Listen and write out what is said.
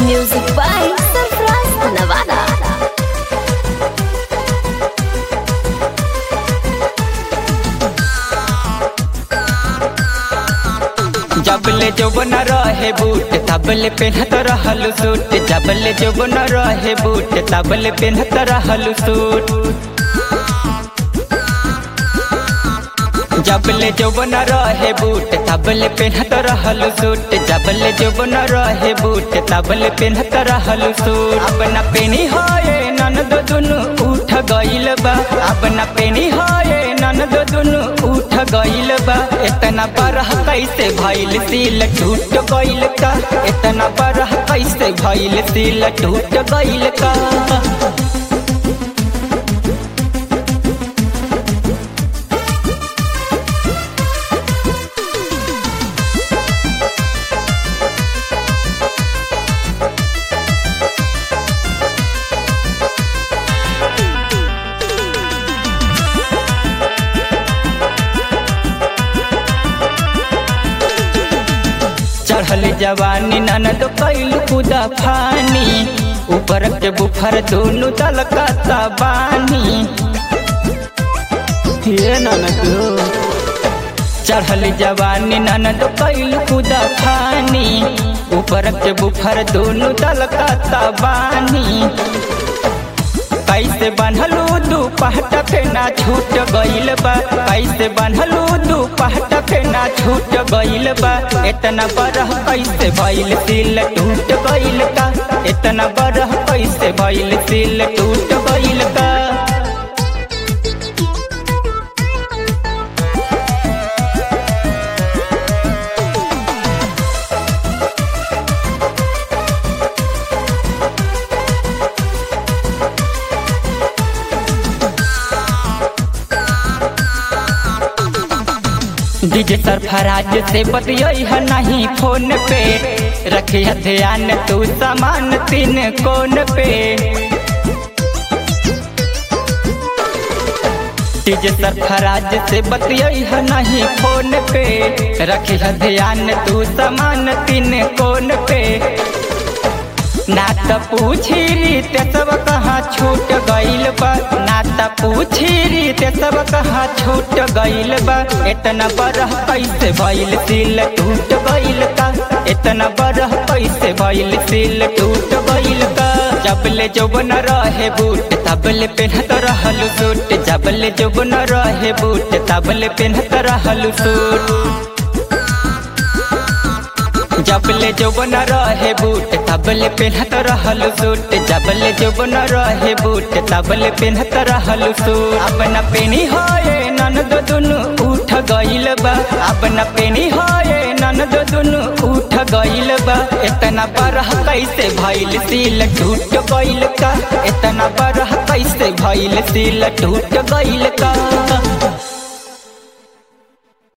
Music by Surprise Nevada. जबले जौबन रहे boot तबले पेन्हत रहल सूट जबले जौबन रहे बूट तबले पेन्हत रहल सूट जबले जौबन रहे बूट तबले पेन्हत रहल सूट जबले जौबन रहे बूट तबले पेन्हत रहल सूट अब न पेनी होए ननद दुनु उठ गइल बा अब न पेनी होए ननद दुनु उठ गइल बा इतना बरह कैसे भइल सिल टूट गइल का इतना बरह कैसे भइल सिल टूट गइल का चढ़ल जवानी ननद कैल कुदा फानी ऊपर के बुफर दोनों दल का बानी ये ननद चढ़ल जवानी ननद कैल कुदा फानी ऊपर के बुफर दोनों दल का बानी कैसे बनलू दू पहट फेना छूट गइल बा कैसे बनलू दू पहट फेना छूट गइल बा इतना बरह कैसे भइल सिल टूट गइल का इतना बरह कैसे भइल सिल टूट गइल का डीजे सरफराज से बतियई है नहीं फोन पे रखिया ध्यान तू सामान तीन कोन पे डीजे सरफराज से बतियई है नहीं फोन पे रखिया ध्यान तू सामान तीन कोन पे ना त पूछी रीत सब कहाँ छूट गइल बा ना त पूछी रीत सब कहाँ छूट गइल बा इतना बरह कैसे भइल सिल टूट गइल का इतना बरह कैसे भइल सिल टूट गइल का जबले जौबन रहे बूट तबले पेन्हत रहल सूट जबले जौबन रहे बूट तबले पेन्हत रहल सूट जबले जौबन रहे बूट तबले पेन्हत रहल सूट जबले जौबन रहे बूट तबले पेन्हत रहल सूट अब न पेनी होए ननद दुनु उठ गइल बा अब न पेनी होए ननद दुनु उठ गइल बा इतना बरह कैसे भइल सिल टूट गइल का इतना बरह कैसे भइल सिल टूट गइल का